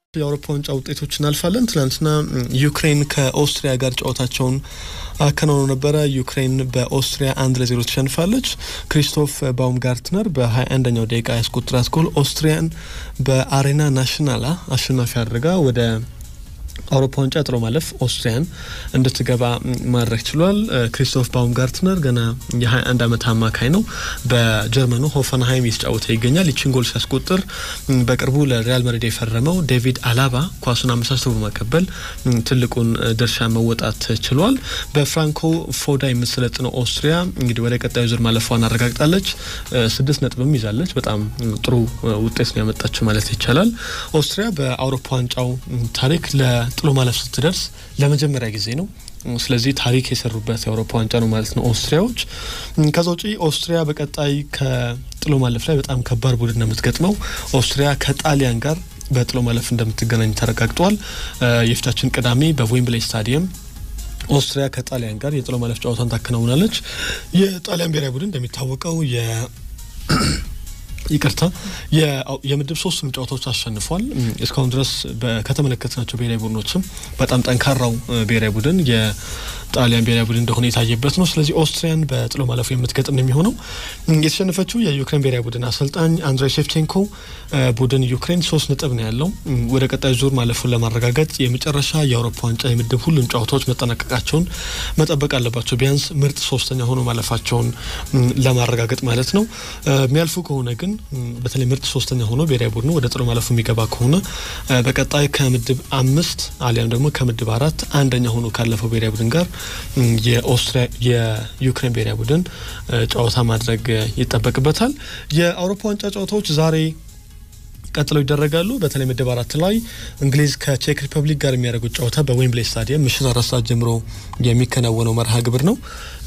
የአውሮፓ ዋንጫ ውጤቶች እናልፋለን። ትናንትና ዩክሬን ከኦስትሪያ ጋር ጨዋታቸውን አከናውነው ነበረ። ዩክሬን በኦስትሪያ አንድ ለዜሮ ተሸንፋለች። ክሪስቶፍ ባውምጋርትነር በ21ኛው ደቂቃ ያስቆጠራት ጎል ኦስትሪያን በአሬና ናሽናላ አሸናፊ አድርጋ ወደ አውሮፓ ዋንጫ ጥሎ ማለፍ ኦስትሪያን እንድትገባ ማድረግ ችሏል። ክሪስቶፍ ባውምጋርትነር ገና የ21 ዓመት አማካይ ነው። በጀርመኑ ሆፈንሃይም እየተጫወተ ይገኛል። ይችን ጎል ሲያስቆጥር በቅርቡ ለሪያል ማድሪድ የፈረመው ዴቪድ አላባ ኳሱን አመቻችቶ በማቀበል ትልቁን ድርሻ መወጣት ችሏል። በፍራንኮ ፎዳ የምትሰለጥነው ኦስትሪያ እንግዲህ ወደ ቀጣዩ ዙር ማለፏን አረጋግጣለች። ስድስት ነጥብም ይዛለች። በጣም ጥሩ ውጤት ነው ያመጣችው ማለት ይቻላል። ኦስትሪያ በአውሮፓ ዋንጫው ታሪክ ጥሎ ማለፍ ስትደርስ ለመጀመሪያ ጊዜ ነው። ስለዚህ ታሪክ የሰሩበት የአውሮፓ ዋንጫ ነው ማለት ነው ኦስትሪያዎች። ከዛ ውጪ ኦስትሪያ በቀጣይ ከጥሎ ማለፍ ላይ በጣም ከባድ ቡድን ነው የምትገጥመው። ኦስትሪያ ከጣሊያን ጋር በጥሎ ማለፍ እንደምትገናኝ ተረጋግጧል። የፊታችን ቅዳሜ በዌምብሌይ ስታዲየም ኦስትሪያ ከጣሊያን ጋር የጥሎ ማለፍ ጨዋታን ታከናውናለች። የጣሊያን ብሔራዊ ቡድን እንደሚታወቀው የ ይቅርታ የምድብ ሶስቱንም ጨዋታዎች አሸንፏል። እስካሁን ድረስ ከተመለከትናቸው ብሔራዊ ቡድኖችም በጣም ጠንካራው ብሔራዊ ቡድን የጣሊያን ብሔራዊ ቡድን እንደሆነ የታየበት ነው። ስለዚህ ኦስትሪያን በጥሎ ማለፉ የምትገጥም ነው የሚሆነው። የተሸነፈችው የዩክሬን ብሔራዊ ቡድን አሰልጣኝ አንድሬ ሼፍቼንኮ ቡድን ዩክሬን ሶስት ነጥብ ነው ያለው። ወደ ቀጣይ ዙር ማለፉን ለማረጋገጥ የመጨረሻ የአውሮፓ ዋንጫ የምድብ ሁሉም ጨዋታዎች መጠናቀቃቸውን መጠበቅ አለባቸው። ቢያንስ ምርጥ ሶስተኛ ሆኖ ማለፋቸውን ለማረጋገጥ ማለት ነው። የሚያልፉ ከሆነ ግን በተለይ ምርጥ ሶስተኛ ሆኖ ብሔራዊ ቡድኑ ወደ ጥሎ ማለፉ የሚገባ ከሆነ በቀጣይ ከምድብ አምስት አሊያም ደግሞ ከምድብ አራት አንደኛ ሆኖ ካለፈው ብሔራዊ ቡድን ጋር የኦስትሪያ የዩክሬን ብሔራዊ ቡድን ጨዋታ ማድረግ ይጠበቅበታል። የአውሮፓ ዋንጫ ጨዋታዎች ዛሬ ቀጥለው ይደረጋሉ። በተለይ ምድብ አራት ላይ እንግሊዝ ከቼክ ሪፐብሊክ ጋር የሚያደርጉት ጨዋታ በዌምብሌይ ስታዲየም ምሽት አራት ሰዓት ጀምሮ የሚከናወነው መርሃ ግብር ነው።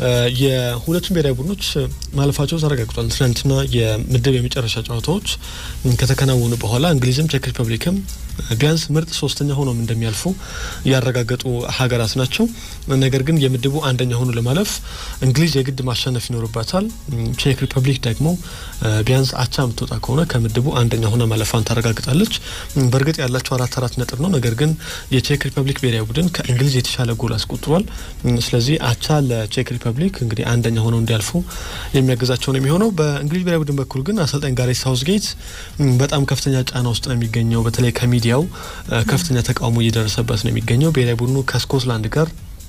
የሁለቱም ብሔራዊ ቡድኖች ማለፋቸው ተረጋግጧል። ትናንትና የምድብ የመጨረሻ ጨዋታዎች ከተከናወኑ በኋላ እንግሊዝም ቼክ ሪፐብሊክም ቢያንስ ምርጥ ሶስተኛ ሆኖም እንደሚያልፉ ያረጋገጡ ሀገራት ናቸው። ነገር ግን የምድቡ አንደኛ ሆኖ ለማለፍ እንግሊዝ የግድ ማሸነፍ ይኖርባታል። ቼክ ሪፐብሊክ ደግሞ ቢያንስ አቻ የምትወጣ ከሆነ ከምድቡ አንደኛ ሆነ ማለፏን ታረጋግጣለች። በእርግጥ ያላቸው አራት አራት ነጥብ ነው። ነገር ግን የቼክ ሪፐብሊክ ብሔራዊ ቡድን ከእንግሊዝ የተሻለ ጎል አስቆጥሯል። ስለዚህ አቻ ለቼክ ሪፐብሊክ እንግዲህ አንደኛ ሆነው እንዲያልፉ የሚያገዛቸው ነው የሚሆነው። በእንግሊዝ ብሔራዊ ቡድን በኩል ግን አሰልጣኝ ጋሬት ሳውዝጌት በጣም ከፍተኛ ጫና ውስጥ ነው የሚገኘው። በተለይ ከሚዲያው ከፍተኛ ተቃውሞ እየደረሰበት ነው የሚገኘው። ብሔራዊ ቡድኑ ከስኮትላንድ ጋር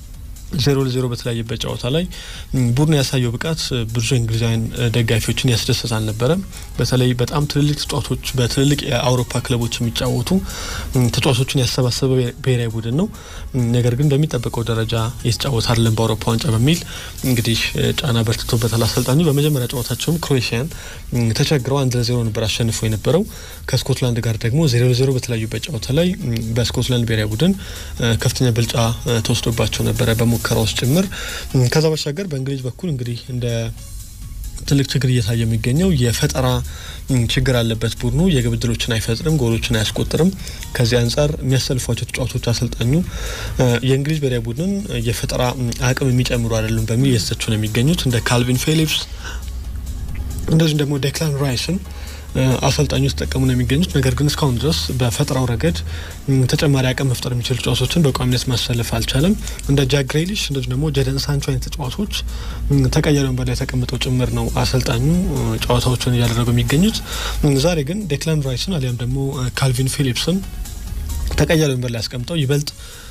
ዜሮ ለዜሮ በተለያየበት ጨዋታ ላይ ቡድኑ ያሳየው ብቃት ብዙ እንግሊዛውያን ደጋፊዎችን ያስደሰት አልነበረም። በተለይ በጣም ትልልቅ ተጫዋቾች በትልልቅ የአውሮፓ ክለቦች የሚጫወቱ ተጫዋቾችን ያሰባሰበ ብሔራዊ ቡድን ነው። ነገር ግን በሚጠበቀው ደረጃ የተጫወተ አይደለም በአውሮፓ ዋንጫ በሚል እንግዲህ ጫና በርትቶበታል አሰልጣኙ። በመጀመሪያ ጨዋታቸውም ክሮኤሽያን ተቸግረው አንድ ለዜሮ ነበር አሸንፎ የነበረው። ከስኮትላንድ ጋር ደግሞ ዜሮ ለዜሮ በተለያዩበት ጨዋታ ላይ በስኮትላንድ ብሔራዊ ቡድን ከፍተኛ ብልጫ ተወስዶባቸው ነበረ ሙከራ ውስጥ ጭምር። ከዛ ባሻገር በእንግሊዝ በኩል እንግዲህ እንደ ትልቅ ችግር እየታየ የሚገኘው የፈጠራ ችግር አለበት። ቡድኑ የግብ ዕድሎችን አይፈጥርም፣ ጎሎችን አያስቆጥርም። ከዚህ አንጻር የሚያሰልፏቸው ተጫዋቾች አሰልጣኙ የእንግሊዝ ብሔራዊ ቡድንን የፈጠራ አቅም የሚጨምሩ አይደሉም በሚል እየተተቹ ነው የሚገኙት እንደ ካልቪን ፊሊፕስ እንደዚሁም ደግሞ ዴክላን ራይስን አሰልጣኙ ተጠቀሙ ነው የሚገኙት። ነገር ግን እስካሁን ድረስ በፈጠራው ረገድ ተጨማሪ አቅም መፍጠር የሚችሉ ተጫዋቾችን በቋሚነት ማሰለፍ አልቻለም። እንደ ጃክ ግሬሊሽ እንደዚሁ ደግሞ ጀደን ሳንቾ አይነት ተጫዋቾች ተቀያሪ ወንበር ላይ ተቀምጠው ጭምር ነው አሰልጣኙ ጨዋታዎችን እያደረጉ የሚገኙት። ዛሬ ግን ዴክላን ራይስን አሊያም ደግሞ ካልቪን ፊሊፕስን ተቀያሪ ወንበር ላይ አስቀምጠው ይበልጥ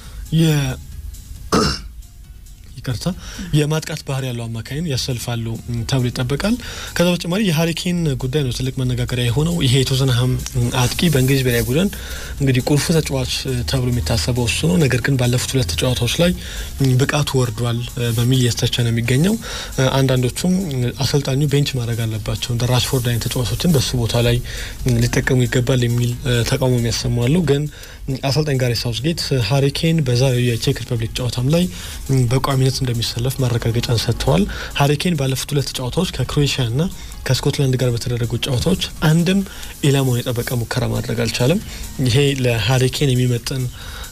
ይቅርታ የማጥቃት ባህሪ ያለው አማካይን ያሰልፋሉ ተብሎ ይጠበቃል። ከዛ በተጨማሪ የሀሪኬን ጉዳይ ነው ትልቅ መነጋገሪያ የሆነው። ይሄ የቶተንሃም አጥቂ በእንግሊዝ ብሔራዊ ቡድን እንግዲህ ቁልፉ ተጫዋች ተብሎ የሚታሰበው እሱ ነው። ነገር ግን ባለፉት ሁለት ጨዋታዎች ላይ ብቃቱ ወርዷል በሚል እየተተቸ ነው የሚገኘው። አንዳንዶቹም አሰልጣኙ ቤንች ማድረግ አለባቸው እንደ ራሽፎርድ አይነት ተጫዋቾችን በሱ ቦታ ላይ ሊጠቀሙ ይገባል የሚል ተቃውሞ የሚያሰሙ አሉ። ግን አሰልጣኝ ጋሬት ሳውዝጌት ሀሪኬን በዛሬው የቼክ ሪፐብሊክ ጨዋታም ላይ በቋሚነት እንደሚሰለፍ ማረጋገጫን ሰጥተዋል። ሀሪኬን ባለፉት ሁለት ጨዋታዎች ከክሮኤሽያና ከስኮትላንድ ጋር በተደረጉ ጨዋታዎች አንድም ኢላማውን የጠበቀ ሙከራ ማድረግ አልቻለም። ይሄ ለሀሪኬን የሚመጥን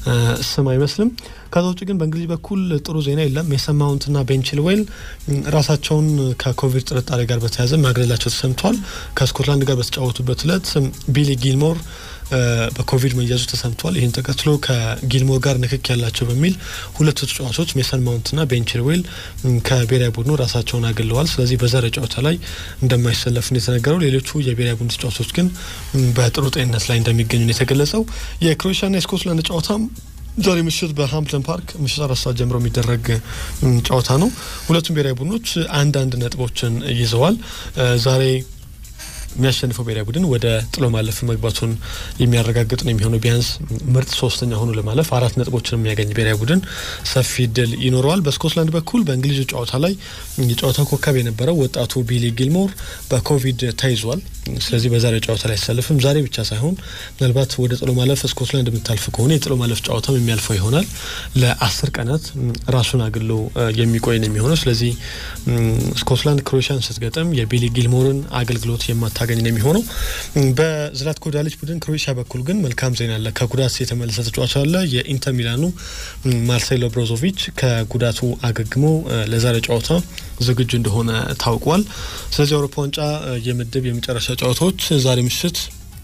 ስም አይመስልም። ከዛ ውጭ ግን በእንግሊዝ በኩል ጥሩ ዜና የለም። ሜሰን ማውንትና ቤን ቺልዌል ራሳቸውን ከኮቪድ ጥርጣሬ ጋር በተያያዘ ማግለላቸው ተሰምቷል። ከስኮትላንድ ጋር በተጫወቱበት እለት ቢሊ ጊልሞር በኮቪድ መያዙ ተሰምቷል። ይህን ተከትሎ ከጊልሞር ጋር ንክክ ያላቸው በሚል ሁለቱ ተጫዋቾች ሜሰን ማውንትና ቤን ቺልዌል ከብሔራዊ ቡድኑ ራሳቸውን አግለዋል። ስለዚህ በዛሬ ጨዋታ ላይ እንደማይሰለፍ ነው የተነገረው። ሌሎቹ የብሔራዊ ቡድን ተጫዋቾች ግን በጥሩ ጤንነት ላይ እንደሚገኙ ነው የተገለጸው። የክሮኤሽያና የስኮትላንድ ጨዋታም ዛሬ ምሽት በሃምፕተን ፓርክ ምሽት አራት ሰዓት ጀምሮ የሚደረግ ጨዋታ ነው። ሁለቱም ብሔራዊ ቡድኖች አንድ አንድ ነጥቦችን ይዘዋል። ዛሬ የሚያሸንፈው ብሔራዊ ቡድን ወደ ጥሎ ማለፍ መግባቱን የሚያረጋግጥ ነው የሚሆነው። ቢያንስ ምርጥ ሶስተኛ ሆኖ ለማለፍ አራት ነጥቦችን የሚያገኝ ብሔራዊ ቡድን ሰፊ እድል ይኖረዋል። በስኮትላንድ በኩል በእንግሊዙ ጨዋታ ላይ የጨዋታው ኮከብ የነበረው ወጣቱ ቢሊ ጊልሞር በኮቪድ ተይዟል። ስለዚህ በዛሬ ጨዋታ ላይ አይሰልፍም። ዛሬ ብቻ ሳይሆን ምናልባት ወደ ጥሎ ማለፍ ስኮትላንድ የምታልፍ ከሆነ የጥሎ ማለፍ ጨዋታም የሚያልፈው ይሆናል። ለአስር ቀናት ራሱን አግሎ የሚቆይ ነው የሚሆነው። ስለዚህ ስኮትላንድ ክሮኤሽያን ስትገጥም የቢሊ ጊልሞርን አገልግሎት የማታገኝ ነው የሚሆነው። በዝላትኮ ዳሊች ቡድን ክሮኤሽያ በኩል ግን መልካም ዜና አለ። ከጉዳት የተመለሰ ተጫዋች አለ። የኢንተር ሚላኑ ማርሴሎ ብሮዞቪች ከጉዳቱ አገግሞ ለዛሬ ጨዋታ ዝግጁ እንደሆነ ታውቋል። ስለዚህ የአውሮፓ ዋንጫ የምድብ የመጨረሻ ጨዋታዎች ዛሬ ምሽት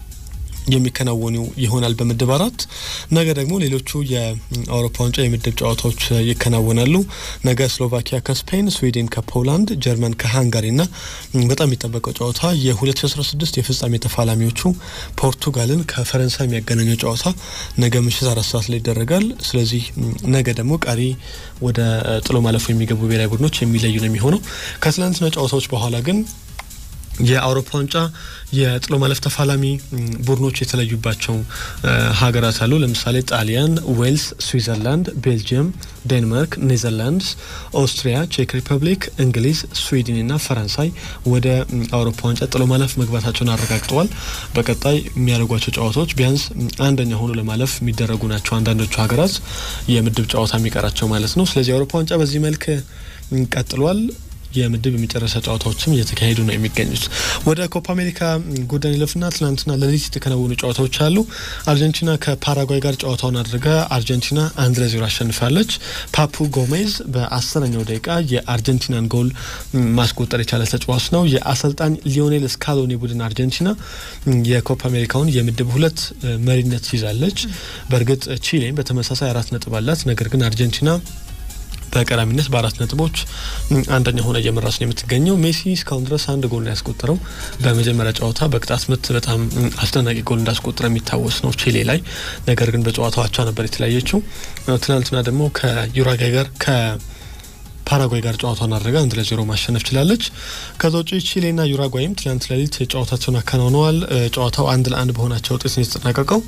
የሚከናወኑ ይሆናል በምድብ አራት። ነገ ደግሞ ሌሎቹ የአውሮፓ ዋንጫ የምድብ ጨዋታዎች ይከናወናሉ። ነገ ስሎቫኪያ ከስፔን፣ ስዊድን ከፖላንድ፣ ጀርመን ከሃንጋሪና በጣም የሚጠበቀው ጨዋታ የ2016 የፍጻሜ ተፋላሚዎቹ ፖርቱጋልን ከፈረንሳይ የሚያገናኘው ጨዋታ ነገ ምሽት አራት ሰዓት ላይ ይደረጋል። ስለዚህ ነገ ደግሞ ቀሪ ወደ ጥሎ ማለፉ የሚገቡ ብሔራዊ ቡድኖች የሚለዩ ነው የሚሆነው። ከትላንትና ጨዋታዎች በኋላ ግን የአውሮፓ ዋንጫ የጥሎ ማለፍ ተፋላሚ ቡድኖች የተለዩባቸው ሀገራት አሉ። ለምሳሌ ጣሊያን፣ ዌልስ፣ ስዊዘርላንድ፣ ቤልጅየም፣ ዴንማርክ፣ ኔዘርላንድስ፣ ኦስትሪያ፣ ቼክ ሪፐብሊክ፣ እንግሊዝ፣ ስዊድን እና ፈረንሳይ ወደ አውሮፓ ዋንጫ ጥሎ ማለፍ መግባታቸውን አረጋግጠዋል። በቀጣይ የሚያደርጓቸው ጨዋታዎች ቢያንስ አንደኛ ሆኖ ለማለፍ የሚደረጉ ናቸው። አንዳንዶቹ ሀገራት የምድብ ጨዋታ የሚቀራቸው ማለት ነው። ስለዚህ የአውሮፓ ዋንጫ በዚህ መልክ ቀጥሏል። የምድብ የመጨረሻ ጨዋታዎችም እየተካሄዱ ነው የሚገኙት። ወደ ኮፓ አሜሪካ ጉዳይ ለፍና ትናንትና ሌሊት የተከናወኑ ጨዋታዎች አሉ። አርጀንቲና ከፓራጓይ ጋር ጨዋታውን አድርጋ አርጀንቲና አንድ ለዜሮ አሸንፋለች። ፓፑ ጎሜዝ በአስረኛው ደቂቃ የአርጀንቲናን ጎል ማስቆጠር የቻለ ተጫዋች ነው። የአሰልጣኝ ሊዮኔል ስካሎኒ ቡድን አርጀንቲና የኮፓ አሜሪካውን የምድብ ሁለት መሪነት ይዛለች። በእርግጥ ቺሌም በተመሳሳይ አራት ነጥብ አላት። ነገር ግን አርጀንቲና በቀዳሚነት በአራት ነጥቦች አንደኛ ሆነ እየመራች ነው የምትገኘው። ሜሲ እስካሁን ድረስ አንድ ጎል ነው ያስቆጠረው። በመጀመሪያ ጨዋታ በቅጣት ምት በጣም አስደናቂ ጎል እንዳስቆጠረ የሚታወስ ነው ቺሌ ላይ። ነገር ግን በጨዋታው አቻ ነበር የተለያየችው። ትናንትና ደግሞ ከዩራጋይ ጋር ከ ፓራጓይ ጋር ጨዋታውን አድርጋ አንድ ለዜሮ ማሸነፍ ችላለች። ከዛ ውጭ ቺሌና ዩራጓይም ትናንት ሌሊት ጨዋታቸውን አከናውነዋል። ጨዋታው አንድ ለአንድ በሆናቸው ውጤት ነው የተጠናቀቀው።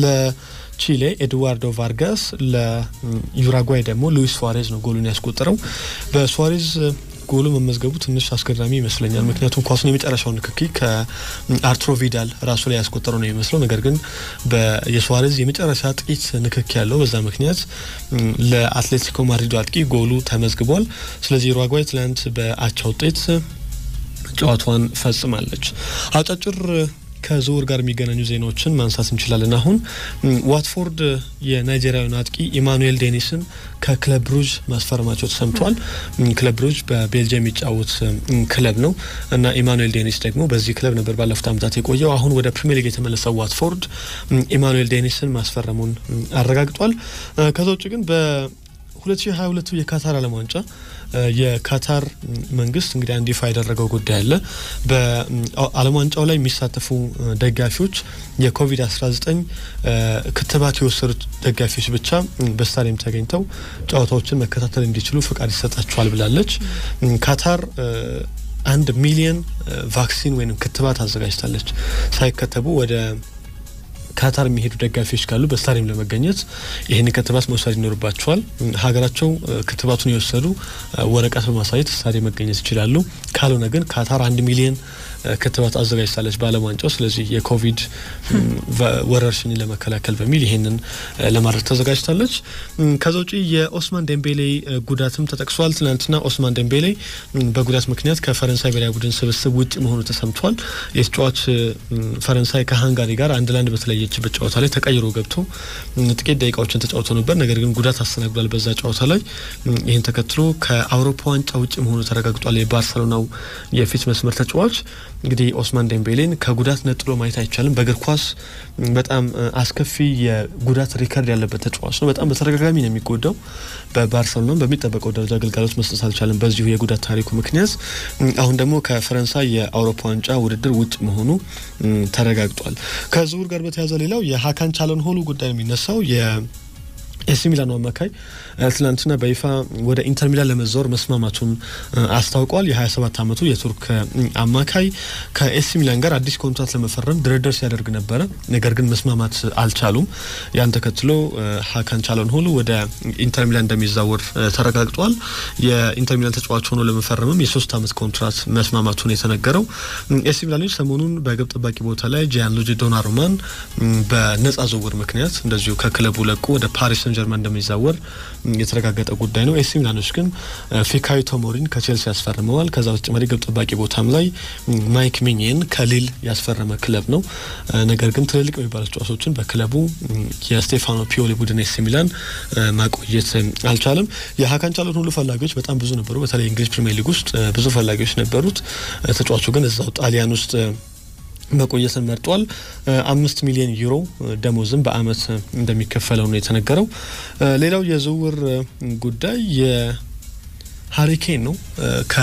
ቺሌ ኤድዋርዶ ቫርጋስ ለዩራጓይ ደግሞ ሉዊስ ሱዋሬዝ ነው ጎሉን ያስቆጠረው። በሱዋሬዝ ጎሉ መመዝገቡ ትንሽ አስገራሚ ይመስለኛል። ምክንያቱም ኳሱን የመጨረሻው ንክኪ ከአርቱሮ ቪዳል ራሱ ላይ ያስቆጠረው ነው የሚመስለው። ነገር ግን የሱዋሬዝ የመጨረሻ ጥቂት ንክኪ ያለው በዛ ምክንያት ለአትሌቲኮ ማድሪዱ አጥቂ ጎሉ ተመዝግቧል። ስለዚህ ዩራጓይ ትላንት በአቻ ውጤት ጨዋታዋን ፈጽማለች። አጫጭር ከዝውውር ጋር የሚገናኙ ዜናዎችን ማንሳት እንችላለን። አሁን ዋትፎርድ የናይጄሪያዊን አጥቂ ኢማኑኤል ዴኒስን ከክለብ ብሩጅ ማስፈረማቸው ተሰምቷል። ክለብ ብሩጅ በቤልጅየም የሚጫወት ክለብ ነው እና ኢማኑኤል ዴኒስ ደግሞ በዚህ ክለብ ነበር ባለፉት ዓመታት የቆየው። አሁን ወደ ፕሪሚየር ሊግ የተመለሰው ዋትፎርድ ኢማኑኤል ዴኒስን ማስፈረሙን አረጋግጧል። ከዛ ውጭ ግን በ2022 የካታር ዓለም ዋንጫ የካታር መንግስት እንግዲህ አንድ ይፋ ያደረገው ጉዳይ አለ። በዓለም ዋንጫው ላይ የሚሳተፉ ደጋፊዎች የኮቪድ-19 ክትባት የወሰዱት ደጋፊዎች ብቻ በስታዲየም ተገኝተው ጨዋታዎችን መከታተል እንዲችሉ ፍቃድ ይሰጣቸዋል ብላለች። ካታር አንድ ሚሊየን ቫክሲን ወይም ክትባት አዘጋጅታለች። ሳይከተቡ ወደ ካታር የሚሄዱ ደጋፊዎች ካሉ በስታዲየም ለመገኘት ይህን ክትባት መውሰድ ይኖርባቸዋል። ሀገራቸው ክትባቱን የወሰዱ ወረቀት በማሳየት ስታዲየም መገኘት ይችላሉ። ካልሆነ ግን ካታር አንድ ሚሊየን ክትባት አዘጋጅታለች በዓለም ዋንጫው። ስለዚህ የኮቪድ ወረርሽኝ ለመከላከል በሚል ይሄንን ለማድረግ ተዘጋጅታለች። ከዛ ውጪ የኦስማን ዴምቤሌ ጉዳትም ተጠቅሷል። ትናንትና ኦስማን ዴምቤሌ በጉዳት ምክንያት ከፈረንሳይ ብሔራዊ ቡድን ስብስብ ውጭ መሆኑ ተሰምቷል። የተጫዋች ፈረንሳይ ከሃንጋሪ ጋር አንድ ለአንድ በተለየችበት ጨዋታ ላይ ተቀይሮ ገብቶ ጥቂት ደቂቃዎችን ተጫውቶ ነበር። ነገር ግን ጉዳት አስተናግዷል በዛ ጨዋታ ላይ። ይህን ተከትሎ ከአውሮፓ ዋንጫ ውጭ መሆኑ ተረጋግጧል። የባርሰሎናው የፊት መስመር ተጫዋች እንግዲህ ኦስማን ዴምቤሌን ከጉዳት ነጥሎ ማየት አይቻልም። በእግር ኳስ በጣም አስከፊ የጉዳት ሪከርድ ያለበት ተጫዋች ነው። በጣም በተደጋጋሚ ነው የሚጎዳው። በባርሰሎና በሚጠበቀው ደረጃ አገልጋሎት መስጠት አልቻለም በዚሁ የጉዳት ታሪኩ ምክንያት። አሁን ደግሞ ከፈረንሳይ የአውሮፓ ዋንጫ ውድድር ውጭ መሆኑ ተረጋግጧል። ከዝውውር ጋር በተያያዘ ሌላው የሀካን ቻለንሆሉ ጉዳይ የሚነሳው ኤሲ ሚላኑ አማካይ ትናንትና በይፋ ወደ ኢንተር ሚላን ለመዛወር መስማማቱን አስታውቋል። የ27 ዓመቱ የቱርክ አማካይ ከኤሲ ሚላን ጋር አዲስ ኮንትራት ለመፈረም ድርድር ሲያደርግ ነበረ። ነገር ግን መስማማት አልቻሉም። ያን ተከትሎ ሀካን ቻለንሆሉ ወደ ኢንተር ሚላን እንደሚዛወር ተረጋግጧል። የኢንተር ሚላን ተጫዋች ሆኖ ለመፈረምም የሶስት ዓመት ኮንትራት መስማማቱን የተነገረው ኤሲ ሚላኖች ሰሞኑን በግብ ጠባቂ ቦታ ላይ ጂያንሉጂ ዶናሩማን በነጻ ዝውውር ምክንያት እንደዚሁ ከክለቡ ለቁ ወደ ፓሪስ ሰን ጀርመን እንደሚዛወር የተረጋገጠ ጉዳይ ነው። ኤሲ ሚላኖች ግን ፊካዮ ቶሞሪን ከቼልሲ ያስፈርመዋል። ከዛ በተጨማሪ ግብ ጠባቂ ቦታም ላይ ማይክ ሚኒየን ከሊል ያስፈረመ ክለብ ነው። ነገር ግን ትልልቅ የሚባሉ ተጫዋቾችን በክለቡ የስቴፋኖ ፒዮሊ ቡድን ኤሲ ሚላን ማቆየት አልቻለም። የሀካን ቻለን ሁሉ ፈላጊዎች በጣም ብዙ ነበሩ። በተለይ እንግሊዝ ፕሪሚየር ሊግ ውስጥ ብዙ ፈላጊዎች ነበሩት። ተጫዋቹ ግን እዛው ጣሊያን ውስጥ መቆየትን መርጧል። አምስት ሚሊዮን ዩሮ ደሞዝም በአመት እንደሚከፈለው ነው የተነገረው። ሌላው የዝውውር ጉዳይ የሀሪኬን ነው ከ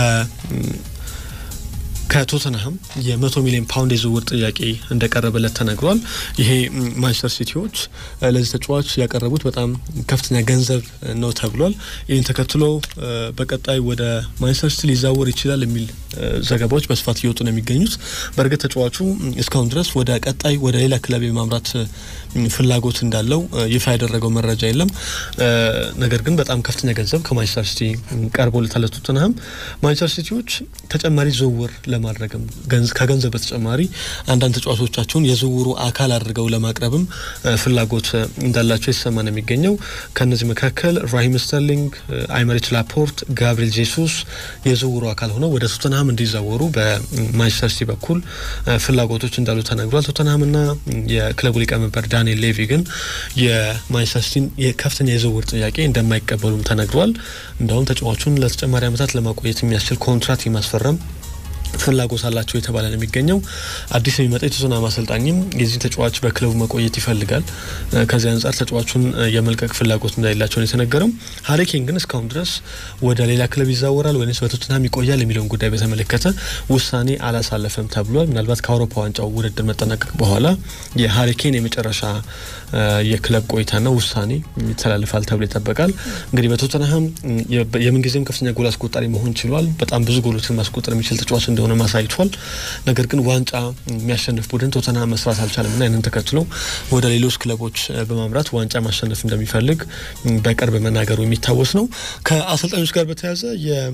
ከቶተንሃም የመቶ ሚሊዮን ፓውንድ የዝውውር ጥያቄ እንደቀረበለት ተነግሯል። ይሄ ማንቸስተር ሲቲዎች ለዚህ ተጫዋች ያቀረቡት በጣም ከፍተኛ ገንዘብ ነው ተብሏል። ይህን ተከትሎ በቀጣይ ወደ ማንቸስተር ሲቲ ሊዛወር ይችላል የሚል ዘገባዎች በስፋት እየወጡ ነው የሚገኙት። በእርግጥ ተጫዋቹ እስካሁን ድረስ ወደ ቀጣይ ወደ ሌላ ክለብ የማምራት ፍላጎት እንዳለው ይፋ ያደረገው መረጃ የለም። ነገር ግን በጣም ከፍተኛ ገንዘብ ከማንቸስተር ሲቲ ቀርቦለታል ቶተንሃም። ማንቸስተር ሲቲዎች ተጨማሪ ዝውውር ለማድረግም ከገንዘብ በተጨማሪ አንዳንድ ተጫዋቾቻቸውን የዝውውሩ አካል አድርገው ለማቅረብም ፍላጎት እንዳላቸው የተሰማ ነው የሚገኘው። ከእነዚህ መካከል ራሂም ስተርሊንግ፣ አይመሪች ላፖርት፣ ጋብሪኤል ጄሱስ የዝውውሩ አካል ሆነው ወደ ቶተንሃም እንዲዛወሩ በማንቸስተር ሲቲ በኩል ፍላጎቶች እንዳሉ ተነግሯል። ቶተንሃምና የክለቡ ሊቀመንበር ዳንኤል ሌቪ ግን የማንቸስተር ሲቲን የከፍተኛ የዝውውር ጥያቄ እንደማይቀበሉም ተነግሯል። እንደውም ተጫዋቹን ለተጨማሪ ዓመታት ለማቆየት የሚያስችል ኮንትራት የማስፈረም ፍላጎት አላቸው የተባለ ነው የሚገኘው። አዲስ የሚመጣ የቶተንሃም አሰልጣኝም የዚህ ተጫዋች በክለቡ መቆየት ይፈልጋል። ከዚህ አንጻር ተጫዋቹን የመልቀቅ ፍላጎት እንደሌላቸው ነው የተነገረው። ሀሪኬን ግን እስካሁን ድረስ ወደ ሌላ ክለብ ይዛወራል ወይስ በቶተንሃም ይቆያል የሚለውን ጉዳይ በተመለከተ ውሳኔ አላሳለፈም ተብሏል። ምናልባት ከአውሮፓ ዋንጫው ውድድር መጠናቀቅ በኋላ የሀሪኬን የመጨረሻ የክለብ ቆይታና ውሳኔ ይተላልፋል ተብሎ ይጠበቃል። እንግዲህ በቶተንሃም የምንጊዜም ከፍተኛ ጎል አስቆጣሪ መሆን ችሏል። በጣም ብዙ ጎሎችን ማስቆጠር የሚችል ተጫዋች እንደሆነ ማሳይቷል። ነገር ግን ዋንጫ የሚያሸንፍ ቡድን ቶተንሃም መስራት አልቻለም እና ያንን ተከትሎ ወደ ሌሎች ክለቦች በማምራት ዋንጫ ማሸነፍ እንደሚፈልግ በቅርብ መናገሩ የሚታወስ ነው። ከአሰልጣኞች ጋር በተያያዘ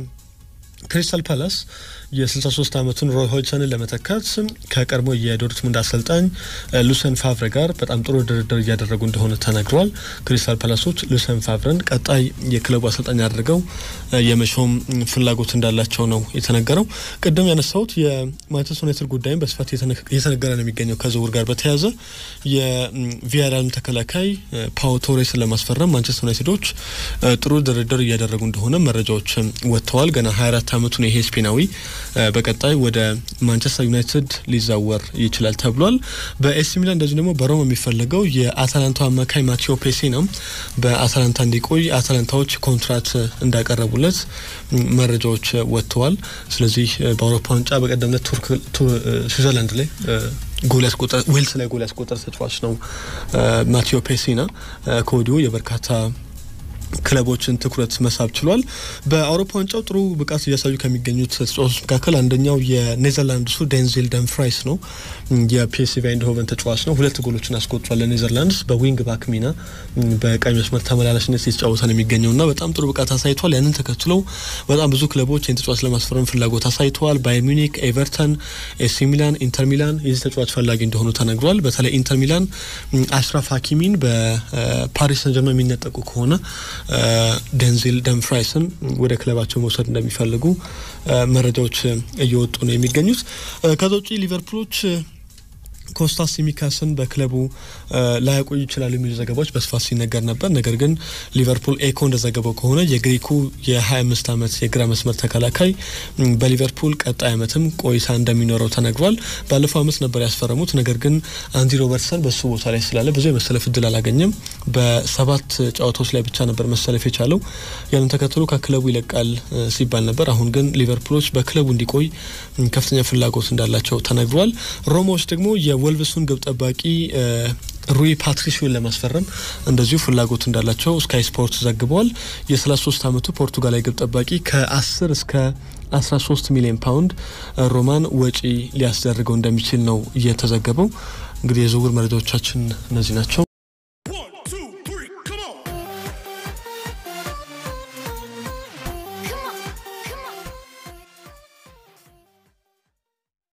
የክሪስታል ፓላስ የ63 ዓመቱን ሮይ ሆይሰንን ለመተካት ከቀድሞ የዶርትሙንድ አሰልጣኝ ሉሰን ፋቭረ ጋር በጣም ጥሩ ድርድር እያደረጉ እንደሆነ ተነግሯል። ክሪስታል ፓላሶች ሉሰን ፋቭረን ቀጣይ የክለቡ አሰልጣኝ አድርገው የመሾም ፍላጎት እንዳላቸው ነው የተነገረው። ቅድም ያነሳሁት የማንቸስተር ዩናይትድ ጉዳይም በስፋት እየተነገረ ነው የሚገኘው ከዝውውር ጋር በተያያዘ የቪያሪያልም ተከላካይ ፓው ቶሬስን ለማስፈረም ማንቸስተር ዩናይትዶች ጥሩ ድርድር እያደረጉ እንደሆነ መረጃዎች ወጥተዋል። ገና 24 ዓመቱን ይሄ ስፔናዊ በቀጣይ ወደ ማንቸስተር ዩናይትድ ሊዛወር ይችላል ተብሏል። በኤሲ ሚላን እንደዚሁ ደግሞ በሮም የሚፈለገው የአታላንታው አማካይ ማቴዎ ፔሴ ነው። በአታላንታ እንዲቆይ አታላንታዎች ኮንትራት እንዳቀረቡለት መረጃዎች ወጥተዋል። ስለዚህ በአውሮፓ ዋንጫ በቀደም ዕለት ቱርክ ስዊዘርላንድ ላይ ጎል ያስቆጠረ ዌልስ ላይ ጎል ያስቆጠረ ተጫዋች ነው ማቴዎ ፔሲና ከወዲሁ የበርካታ ክለቦችን ትኩረት መሳብ ችሏል። በአውሮፓ ዋንጫው ጥሩ ብቃት እያሳዩ ከሚገኙት ተጫዋቾች መካከል አንደኛው የኔዘርላንድሱ ዴንዚል ደምፍራይስ ነው። የፒኤስቪ አይንድሆቨን ተጫዋች ነው። ሁለት ጎሎችን አስቆጥሯል ለኔዘርላንድስ በዊንግ ባክ ሚና በቀኝ መስመር ተመላላሽነት የተጫወተ ነው የሚገኘውና በጣም ጥሩ ብቃት አሳይቷል። ያንን ተከትለው በጣም ብዙ ክለቦች ይህን ተጫዋች ለማስፈረም ፍላጎት አሳይተዋል። ባየር ሚኒክ፣ ኤቨርተን፣ ኤሲ ሚላን፣ ኢንተር ሚላን የዚህ ተጫዋች ፈላጊ እንደሆኑ ተነግሯል። በተለይ ኢንተር ሚላን አሽራፍ ሀኪሚን በፓሪስ ሰን ጀርመን የሚነጠቁ ከሆነ ደንዚል ደምፍራይስን ወደ ክለባቸው መውሰድ እንደሚፈልጉ መረጃዎች እየወጡ ነው የሚገኙት። ከዛ ውጪ ሊቨርፑሎች ኮስታስ ሲሚካስን በክለቡ ላያቆዩ ይችላሉ የሚሉ ዘገባዎች በስፋት ሲነገር ነበር። ነገር ግን ሊቨርፑል ኤኮ እንደዘገበው ከሆነ የግሪኩ የ25 ዓመት የግራ መስመር ተከላካይ በሊቨርፑል ቀጣይ ዓመትም ቆይታ እንደሚኖረው ተነግሯል። ባለፈው ዓመት ነበር ያስፈረሙት። ነገር ግን አንዲ ሮበርትሰን በሱ ቦታ ላይ ስላለ ብዙ የመሰለፍ እድል አላገኘም። በሰባት ጨዋታዎች ላይ ብቻ ነበር መሰለፍ የቻለው። ያንን ተከትሎ ከክለቡ ይለቃል ሲባል ነበር። አሁን ግን ሊቨርፑሎች በክለቡ እንዲቆይ ከፍተኛ ፍላጎት እንዳላቸው ተነግሯል። ሮማዎች ደግሞ የወልቭሱን ግብ ጠባቂ ሩይ ፓትሪሲዮን ለማስፈረም እንደዚሁ ፍላጎት እንዳላቸው ስካይ ስፖርት ዘግበዋል። የ33 ዓመቱ ፖርቱጋላዊ ግብ ጠባቂ ከ10 እስከ 13 ሚሊዮን ፓውንድ ሮማን ወጪ ሊያስደርገው እንደሚችል ነው እየተዘገበው። እንግዲህ የዝውውር መረጃዎቻችን እነዚህ ናቸው።